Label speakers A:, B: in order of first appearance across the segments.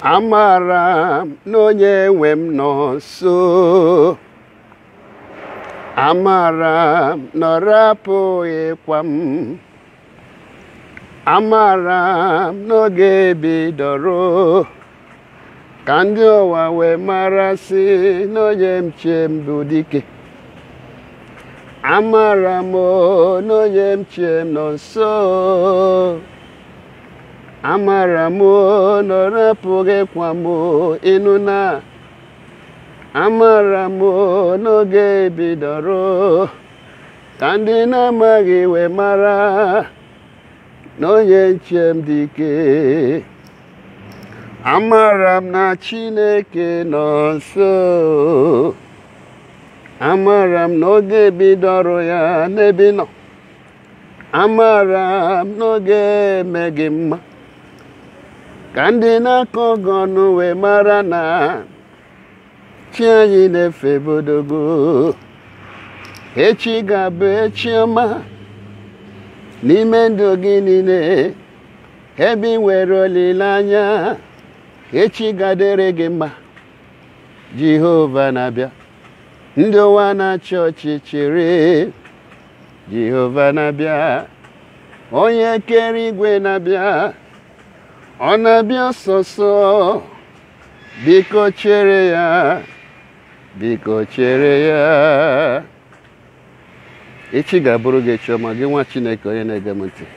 A: Amara m na onye nwe m nọ nso. Amara m na ọ rapụghịkwa m. Amara m n'oge bidoro ka ndị ụwa wee mara sị na onye m chie m bụ dike. Amara m o, na onye m chie m nọ nso. Amara m o, na ọ rapụghịkwa m o, ịnụ na amara m o, n'oge bidoro ka ndị na-amaghị wee mara na onye nche m dị ike amara m na chineke nọ nso amara m n'oge bidoro ya n'ebe ị nọ amara m n'oge emeghị mma ka ndị na-akọ gị ọnụ wee mara na chi anyị na-efe bodogo echi ga-abụ echi ọma n'ime ndụ gị niile ebe ị nwere olileanya echi ga-adịrị gị mma jehova na-abịa ndị ụwa na-achị ọchịchịrị jehova na-abịa onye kere igwe na-abịa ọ na-abịa ọsọsọ biko chere ya biko chere ya echi ga-abụrụ gị chiọma gị nwa chineke onye na-ege m ntị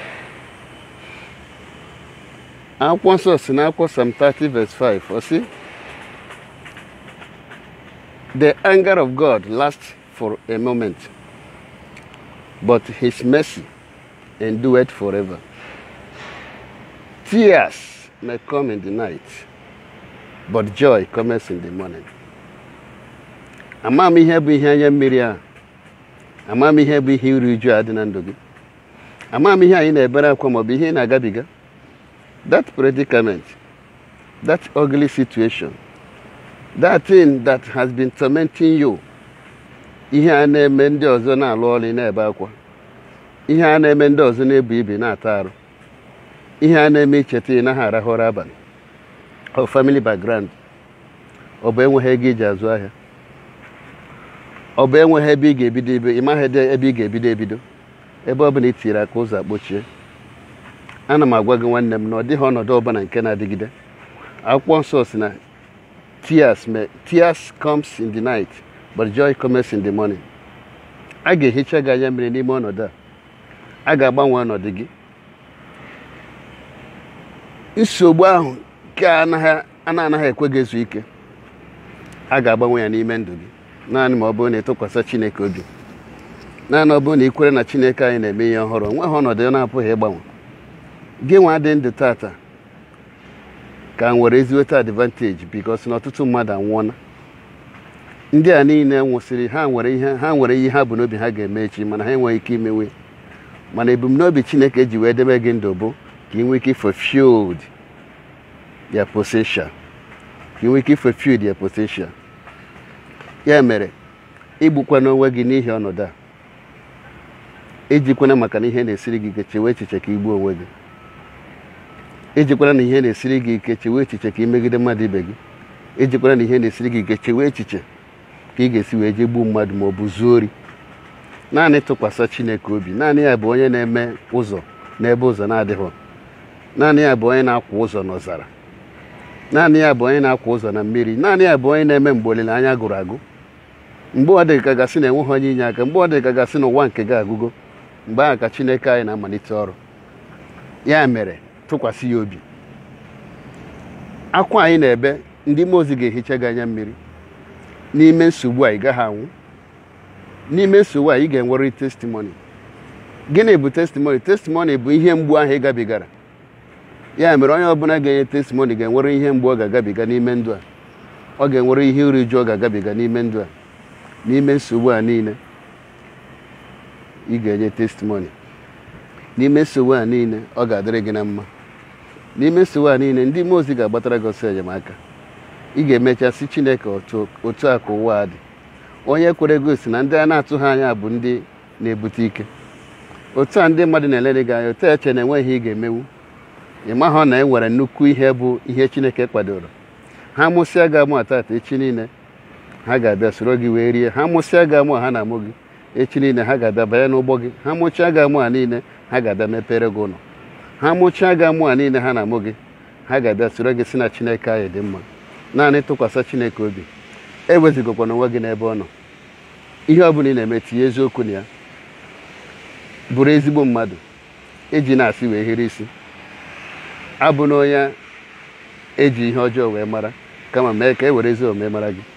A: akwụkwọ nsọ si na akwụkwọ Psalm 30 verse 5 ọ sị the anger of God lasts for a moment but his mercy endureth forever tears may come in the night but joy comes in the morning ama m ihe bụ ihe anya mmiri a ama m ihe bụ ihe iru uju a dị na ndụ gị ama m ihe anyị na-ebere akwa maọbụ ihe ị na-agabiga that predicament that ugly situation that thing that has been tormenting you ihe a na-eme ndị ọzọ na-alụ ọrụ na-ebe akwa ihe a na-eme ndị ọzọ na-ebu ibi na-ata arụ ihe a na-eme icheta ị naghị arahụ ụra abalị ọ family background ọ bụ enweghị ego iji azụ ahịa ọ bụ enweghị ebe ị ga-ebido ebe ị maghị ebe ị ga-ebido ebido ebe ọ bụla i tiri aka ụzọ akpochie ana m agwa gị nwanne m na ọ dịghị ọnọdụ ọbụla nke na-adịgide akwụkwọ nsọ si na tears may tears comes in the night but joy comes in the morning a ga-ehicha gị anya mmiri n'ime ọnọdụ a a ga-agbanwe ọnọdụ gị nsogbu ahụ nke a na-anaghị ekwe gị ezu ike a ga-agbanwe ya n'ime ndụ gị naanị ma ọ bụrụ na ịtụkwasị chineke obi naanị ọ bụrụ na ị kwere na chineke anyị na-eme ihe ọhụrụ nweghị ọnọdụ ya na-apụghị ịgbanwe gị nwa dị ndụ tata ka nwere eziweta advantage bikos na ọtụtụ mmadụ anwụọla ndị a niile nwụsịrị ha nwere ihe ha nwere ihe ha bụ n'obi ha ga-eme echi mana ha enweghị ike imewe mana ebumnobi chineke ji wee debe gị ndụ bụ ka ị nwee ike fulfilled their potential ka ị nwee ike fulfilled their potential ya mere igbukwana onwe gị n'ihi ọnọdụ a ejikwana maka na ihe na-esiri gị ike chewe echiche ka igbuo onwe gị ejikwana na ihe na-esiri gị ike chewe echiche ka imegide mmadụ ibe gị ejikwana na ihe na-esiri gị ike chewe echiche ka ị ga-esi wee jee gbuo mmadụ ma ọ bụ zuo ori naanị tụkwasị chineke obi naanị ya bụ onye na-eme ụzọ n'ebe ụzọ na-adịghị naanị ya bụ onye na-akwa ụzọ n'ọzara naanị ya bụ onye na-akwa ụzọ na mmiri naanị ya bụ onye na-eme mgbe olileanya gụrụ agụ mgbe ọ dị ka gasị na enweghị onye inye aka mgbe ọ dị ka gasị na ụwa nke gị agụgo mgbe ahụ ka chineke anyị na-amalite ọrụ ya mere tụkwasị ya obi akwa anyị na-ebe ndị mmụọ ozi ga-ehicha gị anya mmiri n'ime nsogbu a ị gaghị anwụ n'ime nsogbu a ị ga-enwerịrị testimoni gịnị bụ testimoni testimoni bụ ihe mgbu ahụ ị gabigara ya mere onye ọbụla ga-enye testimoni ga-enwere ihe mgbu ọ ga-agabiga n'ime ndụ a ọ ga-enwere ihe uru uju ọ ga-agabiga n'ime ndụ a n'ime nsogbu a niile ị ga-enye testimoni n'ime nsogbu a niile ọ ga-adịrị gị na mma n'ime nsogbu a niile ndị mmụọ ozi ga-agbatara gị ọsọ enyemaka ị ga-emecha si chineke otu a ka ụwa a dị onye kwere gosi na ndị a na-atụghị anya bụ ndị na-ebute ike otu a ndị mmadụ na-elere gị anya otu eche na enweghị ị ga-emewu ị mahụ na e nwere nnukwu ihe bụ ihe chineke kwadoro ha mụsịa gị amụ atata echi niile ha ga-abịa soro gị wee rie ha mụsịa gị amụ a ha na-amụ gị echi niile ha ga-abịa banye n'ụgbọ gị ha mụchaa gị amụ a niile ha ga-abịa mepere gị ụlọ ha mụchaa gị amụ a niile ha na-amụ gị ha ga-abịa soro gị si na chineke anyị dị mma naanị tụkwasị chineke obi ewezụgokwana onwe gị n'ebe ọ nọ ihe ọ bụla ị na-eme tinye eziokwu na ya bụrụ ezigbo mmadụ eji na-asị wee hiri isi abụ na onye eji ihe ọjọọ wee mara kama mee ka e were ezi omume mara gị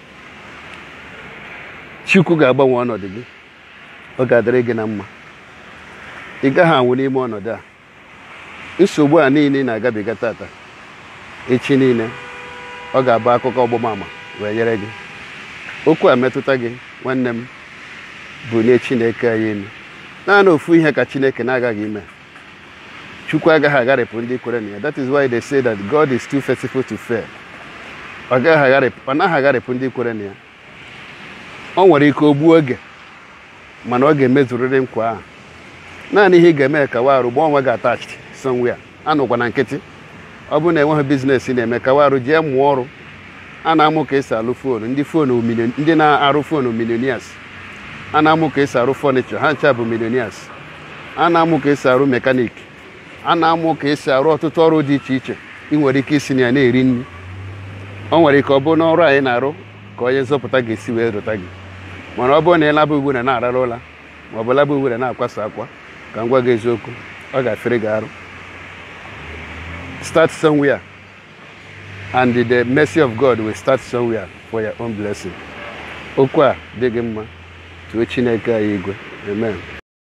A: chukwu ga-agbanwe ọnọdụ gị ọ ga-adịrị gị na mma ị gaghị anwụ n'ime ọnọdụ a nsogbu a niile ị na-agabiga tata echi niile ọ ga-abụ akụkọ ọgbụmama wee nyere gị okwu a metụta gị nwanne m bụ nye chineke anyị elu naanị ofu ihe ka chineke na-agaghị ime chukwu agaghị agharịpụ ndị kwere na ya that is why they say that god is too faithful to fail ọ gaghị agharịpụ ọ naghị agharịpụ ndị kwere na ya ọ nwere ike o gbuo oge mana ọ ga-emezurịrị nkwa ahụ naanị ihe ị ga-eme ka warụ gba onwe gị attached somewhere anọkwa na nkịtị ọ bụrụ na enweghị biznes ị na-eme ka warụ jee mụọ ọrụ a na-amụ ka esi alụ foonu ndị foonu million- ndị na-arụ foonu millionaires a na-amụ ka esi arụ fọnichọ ha ncha bụ millionaires a na-amụ ka esi arụ mekanik a na-amụ ka esi arụ ọtụtụ ọrụ dị iche iche ị nwere ike isi na ya na-eri nri ọ nwere ike ọ bụrụ na ọrụ anyị na-arụ ka onye nzọpụta ga-esi wee rụta gị mana ọ bụrụ na ị laba ugbu na na-arara ụla ma ọ bụ laba ugbu na na-akwasa akwa ka m gwa gị eziokwu ọ ga-afere gị arụ start somewhere and the mercy of God will start somewhere for your own blessing okwu a dị gị mma tụọ chineke anyị igwe amen